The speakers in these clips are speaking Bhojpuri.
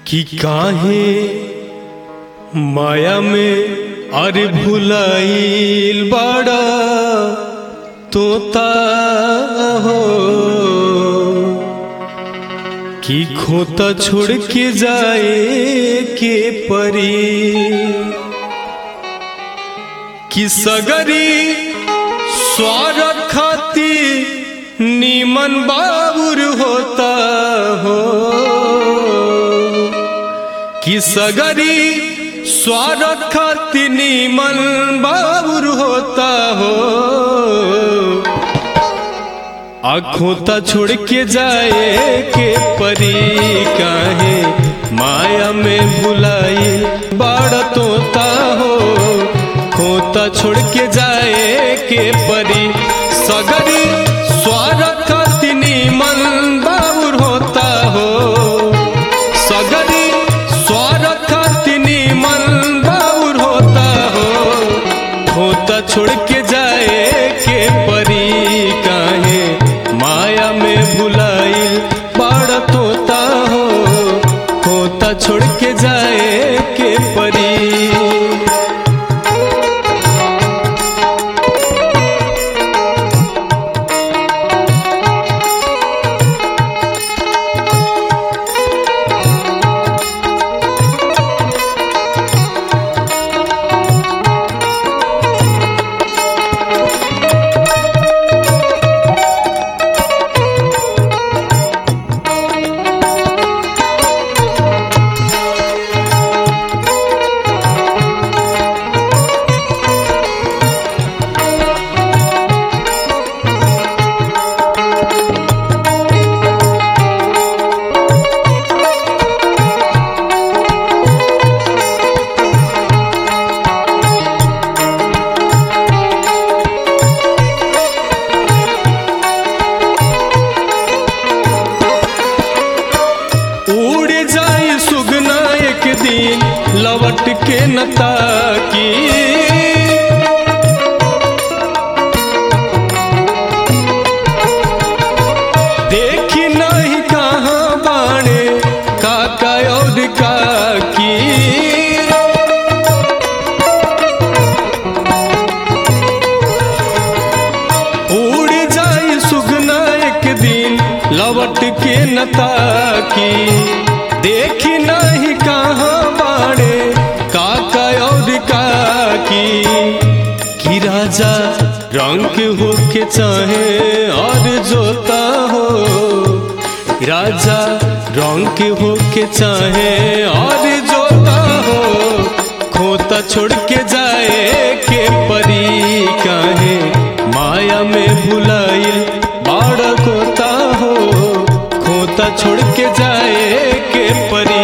कि काहे माया में अरे भुलाइल बड़ा तोता हो कि खोता छोड़ के जाए के परी कि सगरी स्वार खाती नीमन बाबुर होता हो कि सगरी स्वार खाती नीमन बाबुर होता हो आखोता छोड़ के जाए के परी काहे माया में बुलाई बाड़ तोता हो खोता छोड़ के जाए के परी सगरी स्वारथ तिनी मन बाबुर होता हो सगरी स्वारथ तिनी मन बाबुर होता हो खोता छोड़ के जाए के परी काहे माया में भुलाइल बाड़ तोता हो खोता छोड़ के जाए के परी उड़ जाए सुगना एक दिन लवट के नता की देखी नहीं कहाँ बाणे काका और काकी उड़ जाए सुगना एक दिन लवट के नता की देखी नहीं कहाँ बाड़े काका और काकी कि राजा रंग हो के चाहे और जोता हो राजा रंग हो के चाहे और जोता हो खोता छोड़ के जाए के परी काहे माया में भुलाइल बाड़ खोता हो खोता छोड़ के जाए के परी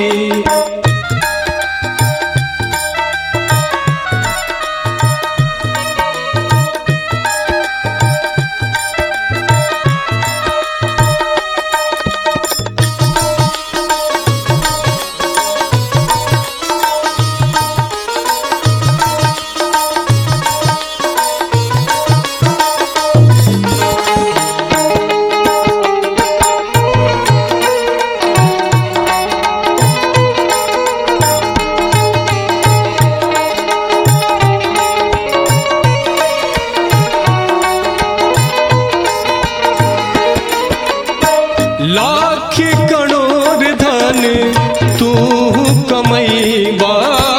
लाख करोड़ धन तू कमैबा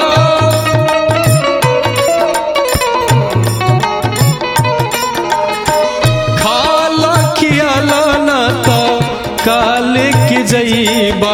खाला खियाला ना तो काल के जईबा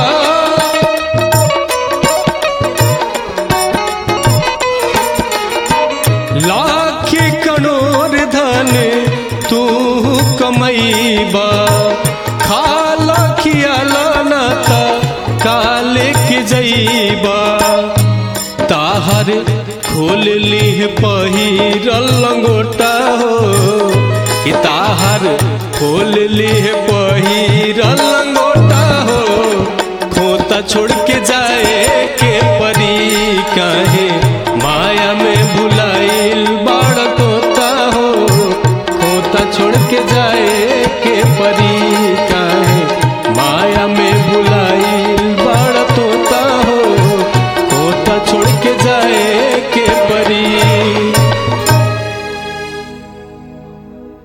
लाख करोड़ धन तू कमैबा खाला खियाला ना ता काले के जईबा ताहर खोल लीह पहिरल लंगोटा हो कि ताहर खोल लीह पहिरल